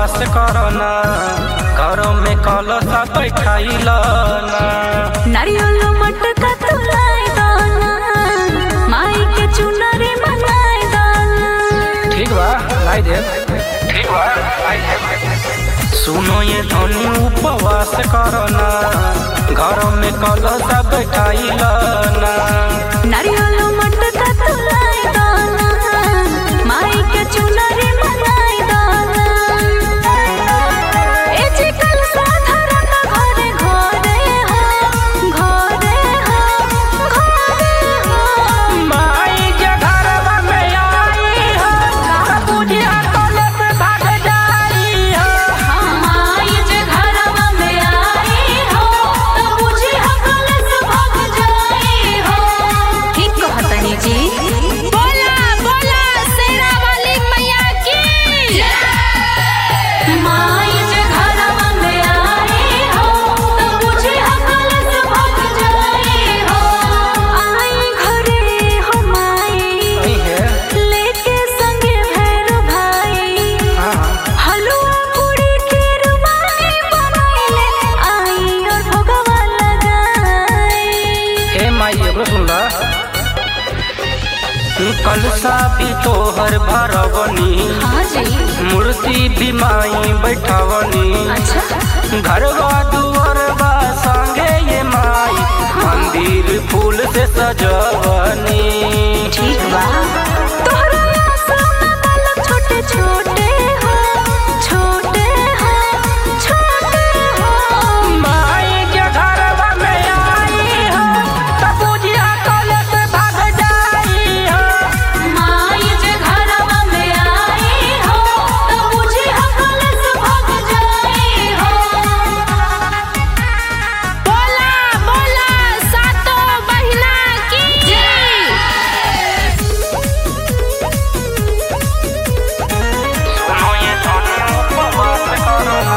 उपवास करना घरों में कलश बैठाइल ना नारियल मटका तुलाय दाना माई के चुनरी मनाय दाना ठीक बा लाई दे ठीक बा लाई दे सुनो ये धनी उपवास करना घरों में कलश बैठाइल ना नारियल मटका तुलाय दाना माई के चुनरी मनाय दाना ए जे कल साधारण घरे घरे हो घरे हो घरे हो माई के घरवा में आई हो बुझिया कलश भाग जाई हो माई जे घरवा में आई हो त बुझी हकलस भाग जाई हो ठीक कहतनी जी बोला बोला शेरा वाली मैया की माई जे घरवा में आई हो त बुझी हकलस भाग जाई हो आई घरे हो माई नहीं है लेके संगे भैरो भाई हाँ हलवा पूरी के रुमाली बनाइले आई और भोगवा लगाई ए माई एगो सुन ला कलसा भी तोहर भरवनी हाँ जी मूर्ति भी माई बैठवनी अच्छा घरवा दुआरवा संगे ये माई मंदिर फूल से सजवनी ठीक बा तोहरा आश्रम में बालक छोटे छोटे हो छोटे हो छोटे हो माई के घरवा में आई हो त बुझिया कलश भाग जाई हो माई जे घरवा में आई हो त बुझी हकलस भाग जाई हो बोला बोला सातो बहिना की सुनो ये धनी उपवास करना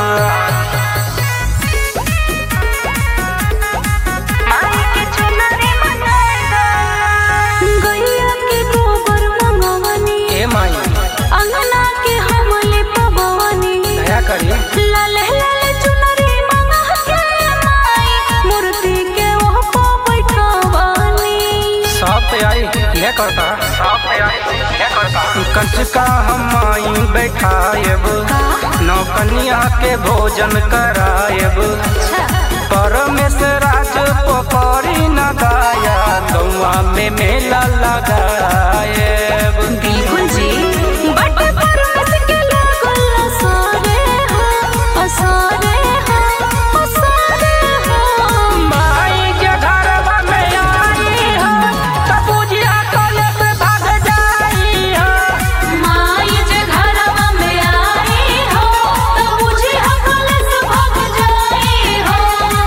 माई के चुनरी मनाए गैया के गोबर मंगवनी ए माई अंगना के हमले पबवनी दया करी लाल लाल चुनरी मंगा के माई मूर्ति के ओह पो बैठवनी सब तैयारी यह करता सब तैयारी यह करता कंचका हम माई बैठाएब नौकनिया के भोजन कराएब परमेश्वर राज पकड़ी न दाया गौआ में मेला लगाएब बिल्कुल जी बट परमस के लागल असरे हो असरे हो असरे हो माई के घरवा में आई हो त बुझिया कलश भाग जाई हो माई जे घरवा में आई हो त बुझी हकलस भाग जाई हो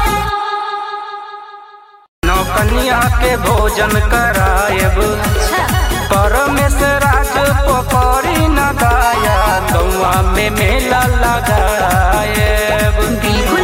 नौकनिया के भोजन कराएब परमेश्वर राज पकड़ी न दाया गौआ में मेला लगाएब बिल्कुल